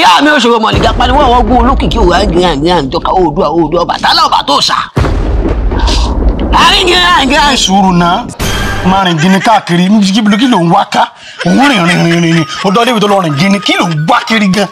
ìyá mi òṣèré mọ̀lìgá pariwo àwọn ogun olókìkí òwò àgìràngìràn jọka oòdùà oòdùà Ọbàtálá ọba tó sà àríngìràngìràn ẹ sùúrù náà máa rìn gini káàkiri níbi kí ló ń wá ká òun rìn rìn rìn rìn rìn ó dọ́ débi tó lọ rìn gini kí ló ń wá kiri gan.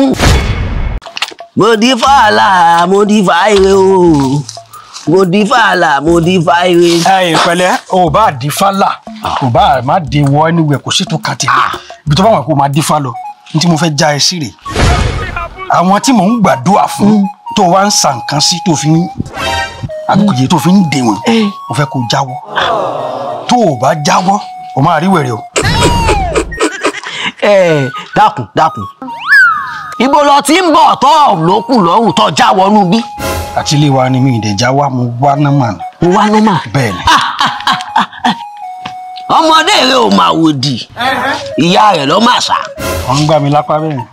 mo di fàlà mo di fàìrè o mo di fàlà mo di fàìrè. ẹ ìpẹ̀lẹ́ o bá di fálà o bá má di wọ ẹniwẹ kò sí tó kàn tì mí ibi tó bá wà kó máa di fá lọ ní tí mo fẹ́ já ẹ sí rè àwọn tí mò ń gbàdúrà fún tó wá ń sa nǹkan sí tó fi ń àgbègbè tó fi ń dè wọn mo fẹ́ kó jáwọ́ tó o bá jáwọ́ o máa rí wẹ̀rẹ̀ o. ẹ dákun dákun ibo lọ tí ń bọ̀ tọ́ lókùn lọ́rùn tọ́ já wọnú bí. àti ilé wa ni mi ìdẹ̀já wa mo wá náà mà ní. mo wá nọ́mà. bẹ́ẹ̀ ni ọmọdé rẹ ò máa wò di ìyá rẹ lọ máa sá. wọ́n ń gbá mi lápá bẹ́ẹ̀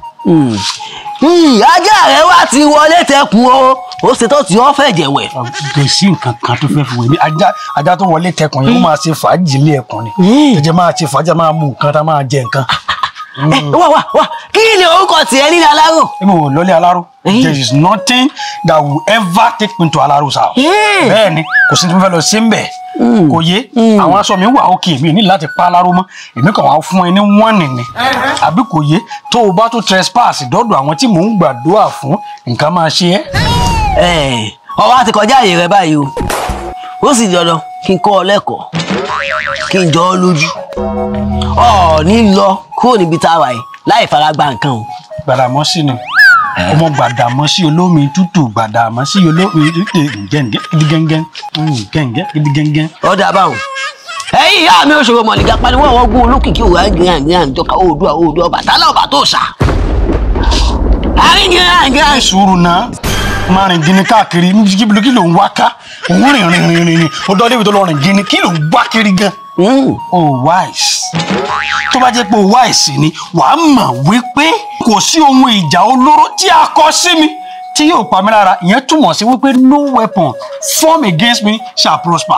ni. ajá rẹ wá ti wọlé tẹkùn o ó ṣe tó ti ọ́ fẹ́ jẹ̀wẹ̀. kò sí nǹkan kan tó fẹ́ fi wé mi ajá ajá tó wọlé tẹkùn yẹn ó máa ṣe fàájì ilé ẹkùn ni jẹjẹ máa ṣe fàájì máa mú nǹkan tá máa jẹ nǹkan. ẹ wá wá wá kí ni orúkọ tiẹ̀ nílẹ̀ aláró. èmi ò lọlé aláró there is nothing that will ever take me to alaro's house. Yeah. bẹ́ẹ̀ ni kò sí ní tí mo fẹ́ lọ sí mbẹ̀ kò yé àwọn aṣọ mi wà òkè mi ní láti pa aláró mọ́ èmi kàn wá fún ẹ ní wọ́n nìní àbí kò yé tó o bá tún trespass dọ́dọ̀ àwọn tí mò ń gbàdúrà fún nǹkan máa ṣe ẹ́. ẹ ọwọ́ àti kọjá àyè rẹ báyìí o ó sì dandan kí n kọ́ ọ lẹ́kọ̀ọ́ kí n jọ ọ lójú ọ ní lọ kúrò níbi tá a wà yìí láì fara gba nǹkan o. gbàdàmọ́sí ni ọmọ gbàdàmọ́sí olómi tútù gbàdàmọ́sí olómi tútù gẹ́ngẹ́ gidigẹ́ngẹ́ gẹ́ngẹ́ gidigẹ́ngẹ́. ọ̀dà báwọn ẹ̀yin ìyá mi òṣèré mọ̀lìgá pariwo àwọn ogun olókìkí òwò àgìràngìràn jọka oòdùà oòdùà Ọbàtálá ọba tó sà àríngìràngìràn sùúrù náà máa rìn gini káàkiri níbi kí ló ń wá ká òun rìn rìn rìn rìn ó dọ́ débi tó lọ rìn gini kí ló ń wá kiri gan. o wise tó bá jẹ́ pé o wise ni wàá mọ̀ wípé kò sí ohun ìjà olóró tí a kọ sí mi tí yóò pa mí lára ìyẹn túmọ̀ sí wípé no weapon form against me shall prosper.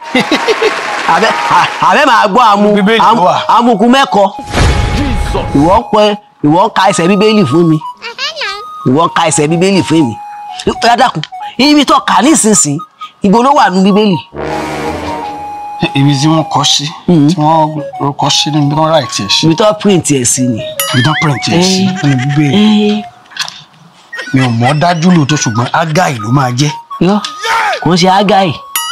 àbẹ àbẹ máa gbọ́ àmú Bíbélì ló àmú- wà. amukun mẹ́kọ ìwọ ń pẹ ìwọ ń ka ẹsẹ̀ bíbélì fún mi ìwọ ń ka ẹsẹ̀ bíbélì fún mi rádàkùn ibi tó kà nísinsìnyí ibo ló wà nù bíbélì. ibi tí wọ́n kọ sí tí wọ́n kọ sí ní bí wọ́n ráì tiẹ̀ sí ibi tó print ẹ̀ sí ni. ibi tí wọ́n print tiẹ̀ sí nínú bíbélì mi ò mọ̀ dájú lóòótọ́ ṣùgbọ́n ágáì ló máa jẹ́ yọ kò ń ṣe ágáì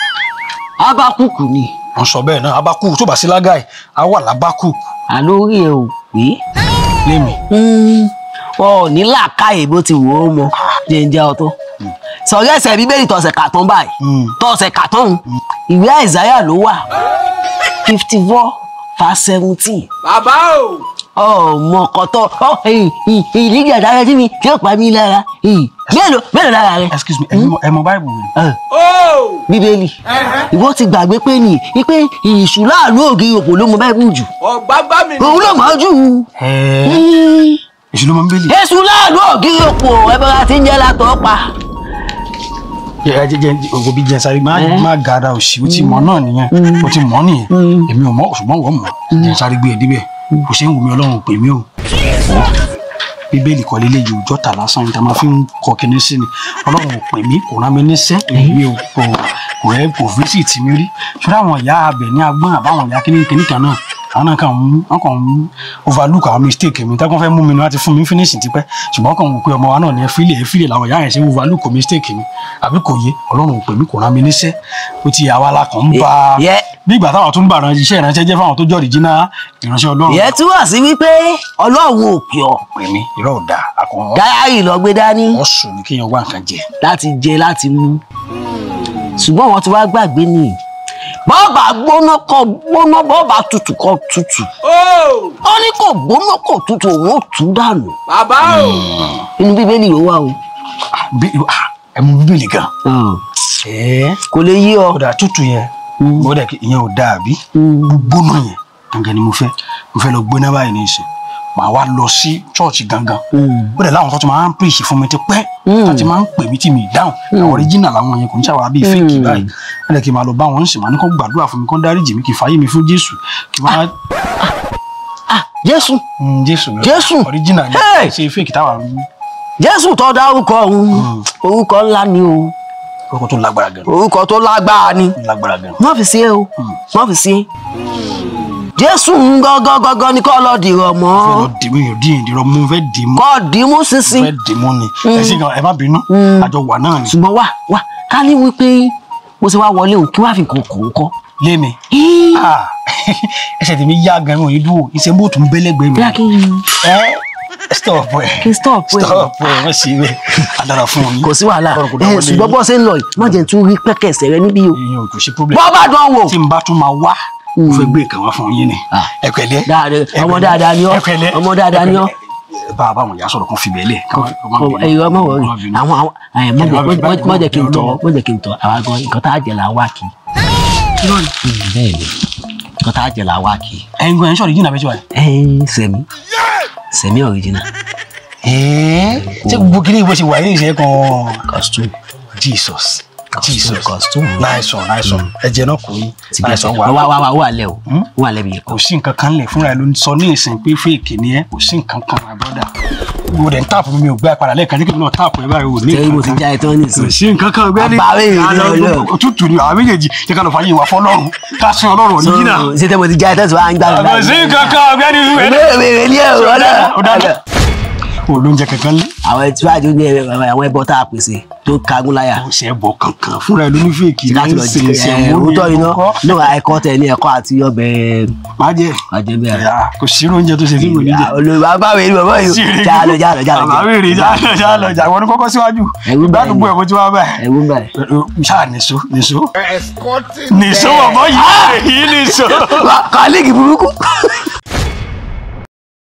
ábákùkù ni wọ́n sọ bẹ́ẹ̀ náà abakú tó bá sí lágáì á wà lábákú àlórí ẹ ò pé lémi wọn ò ní làákàyè bó ti wò ó mọ jẹjẹ ọtọ sọrí ẹsẹ̀ bíbélì tọ̀sẹ̀ kàtán báyìí Mm. tọ̀sẹ̀ kàtán ìwé àìsáyà ló wà fifty four verse seventeen bàbá o. ọmọ kọtọ ìlíjà dára sí mi tí ó pa mí lára ì, mélòó mélòó lára rẹ excuse me ẹ mọ- ẹ mọ báìbù mi Ẹ, o. bíbélì ìwọ ti gbàgbé pé ní pé ìṣù láàánú ògiri òpó ló mọ báìbù jù ọ̀gbágbá mi ni. òun ló mọ jù èṣù ló máa ń bẹ́lì èṣù láàánú ògiri òpó ẹbẹrẹ tí ń jẹ látọ pa. jẹ jẹ jẹ ògò bí jẹ sáré má má gàdá òsì ó ti mọ náà nìyẹn ó ti mọ nìyẹn èmi ò mọ ṣùgbọ́n wọ́n mọ̀ jẹ sáré gbé ẹ débẹ̀ kò ṣe ń wù mí ọlọ́run pè mí o bíbélì kọ́ lélẹ̀ yìí òjọ́ tà lásán níta máa fi ń kọ kíní sí ni ọlọ́run ò pè mí kò rán mi níṣẹ́ èmi ò kò kò ẹ kò fíṣì tì mí rí ṣọlá àwọn ìyá abẹ ní agbọ́n àbáwọn ìyá kíní kíní kan náà àwọn náà kàn ń wọn kàn ń overlook àwọn mistake mi táwọn fẹ́ mú mi ní láti fún mi finish tipẹ́ ṣùgbọ́n kàn ń wò pé ọmọ wa náà ní ẹ fílẹ̀ ẹ fílẹ̀ làwọn ìyá yẹn ṣe ń overlook mistake mi àbí kò yé ọlọ́run ò pè mí kò rán mi níṣẹ́ ó ti àwa la kàn ń ba Yẹ. bí ìgbà táwọn tó ń bàrán iṣẹ́ ìránṣẹ́ jẹ́ fáwọn tó jọ́ original ìránṣẹ́ ọlọ́run ìyẹn túmọ̀ sí wípé ọlọ́run ò pè ọ́ pè mí irọ́ ò dáa àkànwọ́ dáyàrí lọ gbé dání ọ̀sùn ni kéèyàn wá nǹkan jẹ láti jẹ láti mú ṣùgbọ́n wọ́n ti wá gbàgbé ni bọ́ọ̀bà gbóná kọ gbóná bọ́ọ̀bà tutù kọ tutù o. ó ní kò gbóná kò tutù òun ò tú dànù bàbá o. inú bíbélì ló wà o Ah, bí ah, ẹ mú bíbélì gan ẹ kò lè yí ọ ọ̀dà tútù yẹn ó dẹ̀ kí ìyẹn ò dáa bí gbóná yẹn gangan ni mo fẹ́ mo fẹ́ lọ gbóná báyìí ní ìsìn màá wá lọ sí chọ́ọ̀chì gangan ó dẹ̀ láwọn tó ti máa ń pèsè fún mi ti pẹ́ tó ti máa ń pè mí tí mi ì dáhùn àwọn original làwọn yẹn kò ní ṣàwárà bíi fake báyìí ó dẹ̀ kí n máa lọ bá wọn ń sìn máa ní kó gbàdúrà fún mi kó dáríjì mi kí n fàyè mi fún Jésù kí n máa jésù Mm, jésù Jésù. original ni Hey! ṣe fake táwa ń jésù tó dárúkọ òun orúkọ ńlá ni o orúkọ tó lágbára gan orúkọ tó lágbára ni lágbára gan má fi sí ẹ o má fi sí ẹ jésù ń gángan gángan ni kọ́ lọ dìrọ̀ mọ́ fẹ́ lọ dìmú yóò dín ìdírọ mú fẹ́ dìmú kọ́ dìímú sísìn fẹ́ dìmú ni ẹ sì gan ẹ má bínú àjọ wà náà ni ṣùgbọ́n wà wà ká ní wípé mo ṣe wá wọlé òun kí wọ́n á fi nǹkan kọ̀ ń kọ́ lémi Ah, ẹsẹ̀ tèmi yá gan mi ò ní dúró iṣẹ́ bó tún bẹ́lẹ́gbẹ́ mi bí a kí n ẹ stop ẹ kí n stop ẹ stop ẹ wọ́n sì rẹ adára fún yín kò sí wàhálà Ọ̀rọ̀ kò ẹ dáwọ́ lé ṣùgbọ́n yín. bọ́ ṣe ń lọ yìí má jẹ́ tún rí pẹ́kẹ̀sẹ̀ rẹ níbí o ìyẹn ò kò sí problem bọ́ bá dán wò tí n bá tún máa wá mo fẹ́ gbé nǹkan wá fún yín ni Ah. ẹ pẹ̀lẹ́ dáadáa ẹ ọmọ pẹ̀lẹ́, dáadáa ni ọ́ ẹ pẹ̀lẹ́, ọmọ dáadáa ni ọ́ bá a bá wọn yà sọ̀rọ̀ kan fi bẹ́ẹ̀ lẹ̀ ẹyọ ọmọ wọrí àwọn àwọn ẹ má jẹ́- má jẹ́ kí n tọ́ má jẹ́ kí n tọ́ àwa gan nǹkan tá a jẹ là ń wá kí bẹ́ẹ̀ ni nǹkan tá a jẹ là ń wá kí ẹ̀yin gan ẹ̀ ń sọ̀rọ̀ yìí nàbẹ́sọ̀ ẹ̀ ẹ sẹ̀mí sẹ̀mí original ṣé gbogbo kí ni ìbò ṣe wà ní ìṣe kan costume jesus jesus costume nice one nice one ẹ̀jẹ̀ náà kò yín ti bí nice ẹsẹ̀ one wà wà wà wà wà lẹ̀ o wà lẹ̀ bí yẹ kò sí nǹkan kan lẹ̀ fúnra ẹ̀ ló ń sọ ní ìsìn pé fèèkì ni ẹ kò sí nǹkan kan my brother wo dẹ̀ ń táàpù mi ò gbé apàdà lẹ́ẹ̀kan tí kò náà táàpù ẹ báyìí ò ní tẹ́lẹ̀ mo ti nǹkan já ẹ tán kò nísìnyí sí nǹkan kan ọgbẹ́ni Àbáwé yìí ni Ọlọ́run. òtútù ni àwọn méjèèjì jẹ́ ká lọ fàyè wà fọlọ́run ká sin ọlọ́run òníjìnà ṣé tẹ́ mo ti já ẹ tán tí wàá ń gbà mí kò sí nǹkan kan ọgbẹ́ni ìbéèrè ní ẹ̀rọ ọ̀dọ̀ ọ̀dọ̀ olóúnjẹ kankan lé àwọn ẹtí wájú ní àwọn ẹbọ tá a pèsè tó kagún láyà kò sí ẹbọ kankan fúnra ẹ ló ní fèèkì tí láti lọ jẹ ẹ òótọ́ iná náà ẹ̀kọ́ tẹ ní ẹ̀kọ́ àti ọbẹ̀ má jẹ àjẹbẹ ẹ̀yà kò sí oúnjẹ tó ṣe tí kò ní jẹ olùwà báwo ni bàbá yìí já lọ já lọ já lọ àbá wèrè já lọ já lọ já wọn ní kọ́kọ́ síwájú Ẹ̀rù bà ìgbàdùgbò yín. ẹ̀kọ́ tí wọ́n bá ẹ̀ ẹwú báyìí. ṣáà nìṣó nìṣó Escorting nìṣó bọ̀bọ̀ yìí èyí nìṣó. kọ́líìgì burúkú